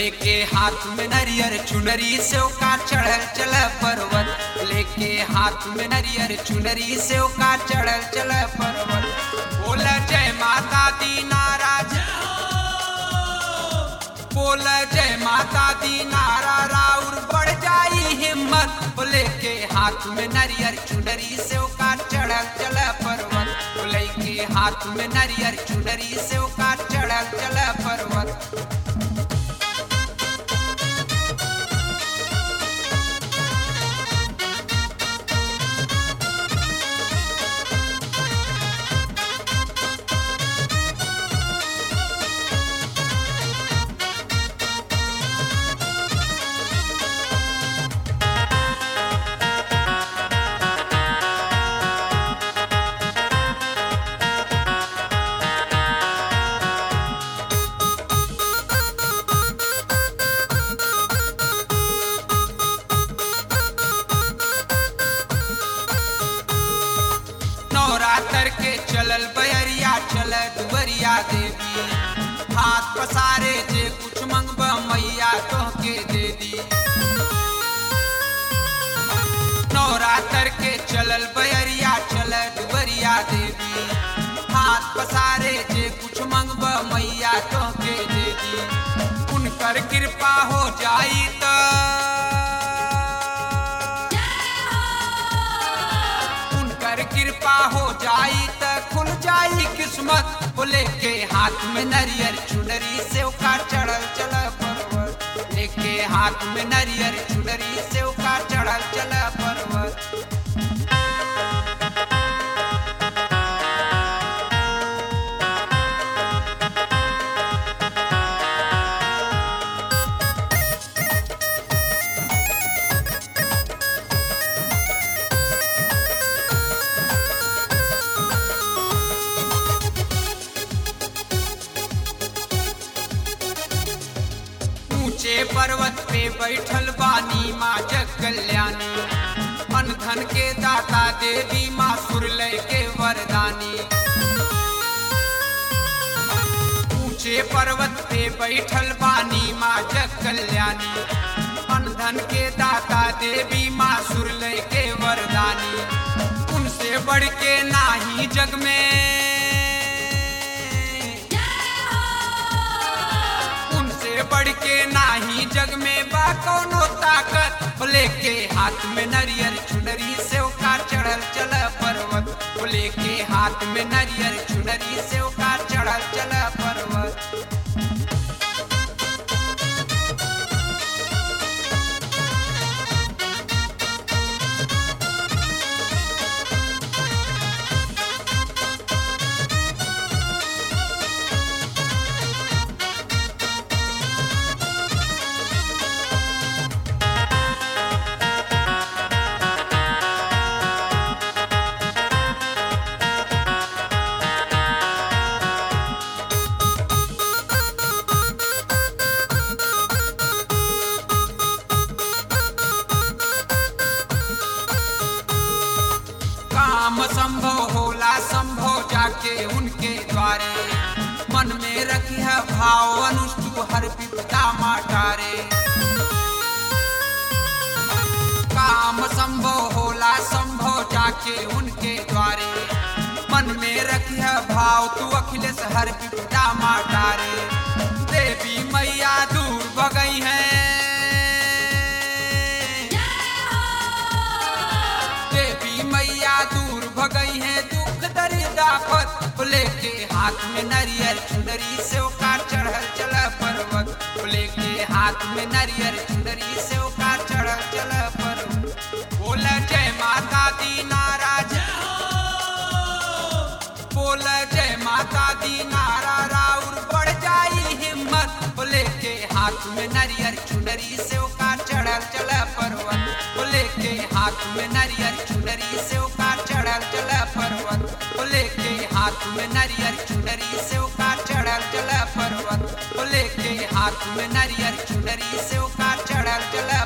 लेके हाथ में नरियर चुनरी से का चढ़ल चल पर्वत लेके हाथ में नरियर चुनरी से का चढ़ल चल पर्वत बोल जय माता दी नाराज बोल जय माता दी नारा राउर बढ़ जाई हिम्मत बोले के हाथ में नरियर चुनरी से का चढ़ल चल पर्वत बोले के हाथ में नरियर चुनरी से का चढ़ल चल पर्वत नवरात्र के चलल बहरिया चल दुवरिया देवी हाथ पसारे जे कुछ मंगब मैया तोहके दे दी नवरात्र के चलल बहरिया चल दुवरिया देवी हाथ पसारे जे कुछ मंगब मैया तोहके दे दी उनकर कृपा हो जाई त उनकर कृपा हो जाई त खुल जाई किस्मत बोले के हाथ में नरियर चुनरी से का चढ़ल चल पर्वत लेके हाथ में नरियर चुनरी से का चढ़ल चल पर्वत ऊंचे पर्वत पे बैठल बानी माँ जग कल्याणी मन धन के दाता देवी माँ सुरलय के वरदानी ऊंचे पर्वत पे बैठल बानी माँ जग कल्याणी मन धन के दाता देवी माँ सुरलय के वरदानी उनसे बढ़ के नाही जग में उनसे बढ़ के नाही जग में बा कौनो ताकत बोले के हाथ में नरियर चुनरी से का चढ़ल चल पर्वत बोले के हाथ में नरियर चुनरी से का चढ़ल चल पर्वत काम संभव होला संभव जाके उनके द्वारे मन में रखिया भाव अनुष्टु हर विपदा माटारे काम संभव होला संभव जाके उनके द्वारे मन में रखिया भाव तू अखिलेश हर विपदा माटारे देवी मैया दूर बगई है देवी मैया दूर भगई है दुख दरिदा पत लेके हाथ में नरियर चुनरी से का चढ़ल चल पर्वत लेके हाथ में नरियर चुनरी से का चढ़ल चल पर्वत बोल जय माता दी नाराज बोल जय माता दी नारा राउर बढ़ जाई हिम्मत बोले के हाथ में नरियर चुनरी से का चढ़ल चल पर्वत बोले के हाथ में नरियर चुनरी से का चढ़ल चल पर्वत बोले के हाथ में नरियर चुनरी से का चढ़ल चल पर्वत बोले के हाथ में नरियर चुनरी से का चढ़ल चल